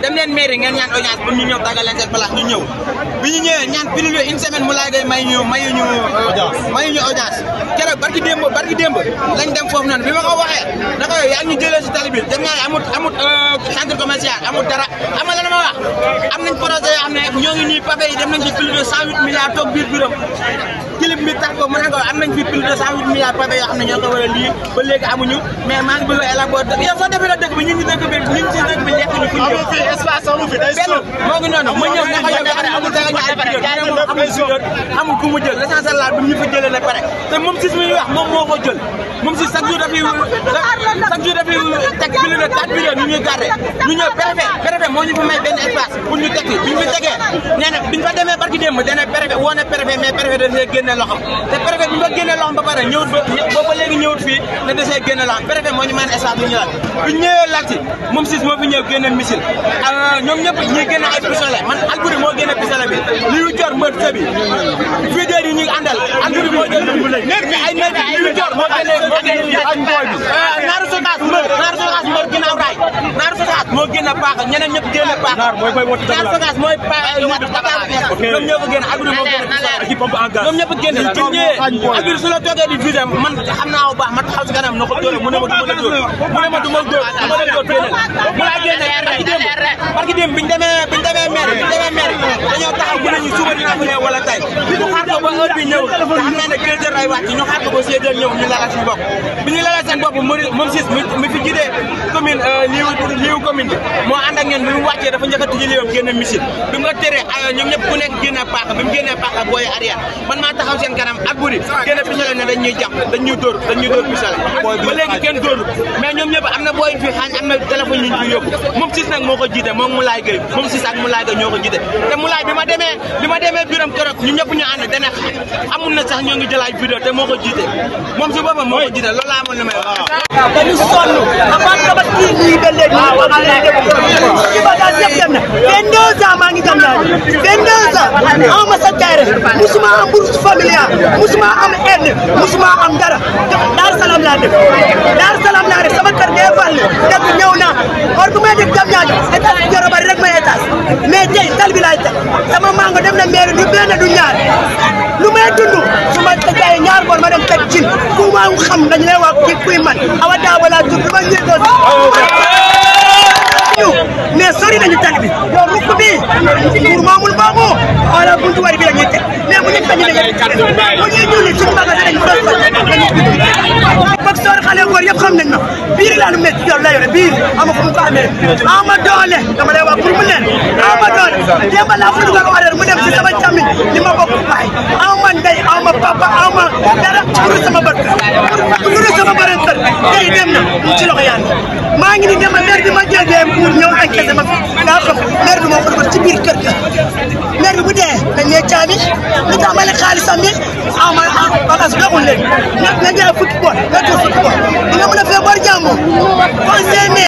dem leen mairie ngeen ñaan audience pour ñu ñëw tàggal leen seen place ñu ñëw bi ñu ñëwee ñaan plus de une semaine mu laay gay may ñu mayu ñu mayu ñu audience keroog barki démb barki démb lañ dem foofu noonu bi ma ko waxee na ko yaa ngi ñu jëlee si tali bi dem naa amut amut centre commercial amut dara xam nga lan ma wax am nañ projet yoo xam ne ñoo ngi nii pavé yi dem nañ ci plus de cent huit milliards toog biir biram clip bi tax ko mu ne ko am nañ fi plus de cent huit milliards pavé yoo xam ne ñoo ko war a lii ba léegi amuñu mais maa ngi bëgg a élaborer yow soo defee la dëkk bi ñu ngi dëkk bi ñu ngi si dëkk bi lekk ñu fu ñu amul fii espace amul fi day benn moo ngi noonu ma ñëw ne ko yow yaa amul dara ñaari vidéo amul vidéo amul ku mu jël l'essentiel la bi ñu fa jëlee na pare te moom si mi wax moom moo ko jël moom si chaque jour dafay chaque jour dafay teg plus de quatre vidéo ñu ñuy garder ñu ñëw préfet préfet moo ñu fi may benn espace pour ñu tekki bi ñu fi tegee nee na bi ñu fa demee barki démb dana préfet woo na préfet mais préfet da see génne loxom te préfet bi ñu fa génne loxom ba pare ñëwut ba boobu ba léegi ñëwut fii ne da see génne loxom préfet moo ñu may espace bu ñu laal bi ñu ñëwee lagsi moom sis moo fi ñëw génne missile ñoom ñëpp ñi génne ay pistolet man Alboury moo génne pistolet bi liu jor mbër sëbi vidéo yi ñu àndal Alboury moo jël nekk bi ay nekk liu jor moo génne moo génne naaru sokaas mbër naaru sokaas mbër ginnaaw raay naaru sokaas moo génne paax ñeneen ñëpp génne paax naaru sokaas mooy paax ñoom ñoo ko génne Alboury moo génne ñoom ñëpp génne bi ñëwee Alboury su la toogee di visé man xam naa bu baax ma taxaw si kanam na ko dóore mu ne ma du ma la dóor mu ne ma du ma dóor du ma la dóor génneel mu laa génne barki démb barki démb biñu demee biñu demee maire biñu demee maire dañoo taxaw mu ne ñu suba dina fa ñëw wala tey ñu xaar ko ba heure bi ñëw te xam naa ne deux heures ay wàcc ñu xaar ko ba six heures ñëw ñu lalal suñu bopp bi ñu lalal seen bopp moom sis mi fi jidee commune liiw liiw commune bi moo ànd ak ñun bi mu wàccee dafa njëkk a tijji liiwam génne missile bi mu ko teree ñoom ñëpp ku nekk génne paaka bi mu génnee paaka booy arrière man maa taxaw seen kanam Alboury génne pistolet ne dañ ñuy jàpp dañ ñuy dóor dañ ñuy dóor pistolet ba léegi kenn dóoru mais ñoom ñëpp am na booy fi xaañ am na téléphone ñu fi yóbbu moom sis nag moo ko jiite moom Moulay Gueye moom sis ak Moulay Gueye ñoo ko jiite te Moulay bi ma demee bi ma demee biram keroog ñu ñëpp ñu ànd dana amul na sax ñoo ngi jël ay vidéo te moo ko jiite moom si boppam moo ko jiite loolu laa amoon lu may wax dañu sonn avant tabaski nii ba léegi ñu wax lay def ci bagage yëpp dem na vingt deux ans maa ngi jam naa vingt deux ans am ma sa terre musuma am bourse familiale musuma am aide musuma am dara Dar Salaam laa def Dar Salaam laa def sama kër dee fàll dëkk ñëw naa or bu may def jam naa étage joro bari rek may étage mais tey tal bi laay teg sama mango dem na mairie du benn du ñaar lu may dund su ma jaayee ñaar boor ma dem teg cin ku ma xam dañu lay wax ki kuy man awa daawa laa tudd ma ñëw doon mais sori nañu tali bi yow rukk bi pour maamul baaxoo wala buntu wari bi la ñuy teg mais bu ñu sañu dañuy bu ñuy julli suñu magasin dañu ko sañ bak soor xale góor yëpp xam nañ ma biir laa lu métti yor la yore biir ama fu mu ko amee ama doole dama lay wax pour mu leen ama doole démb laa fa dugal horaire mu dem si sama càmmiñ li ma bokk baay ama ndey ama papa ama dara pour sama bët pour sama bëren sër tey dem na mu ci loxo yàlla maa ngi ni dema maire bi ma jëlee pour ñëw enquête ma fi daa xam maire bi moo ko dugal ci biir kër ga maire bi bu dee dañ ne caabi lu tax ma ne xaalisam bi ah ma ah bagage doxul léegi na jaay fukki bool nga jox fukki bool di nga mën a fee bor jàmm conseil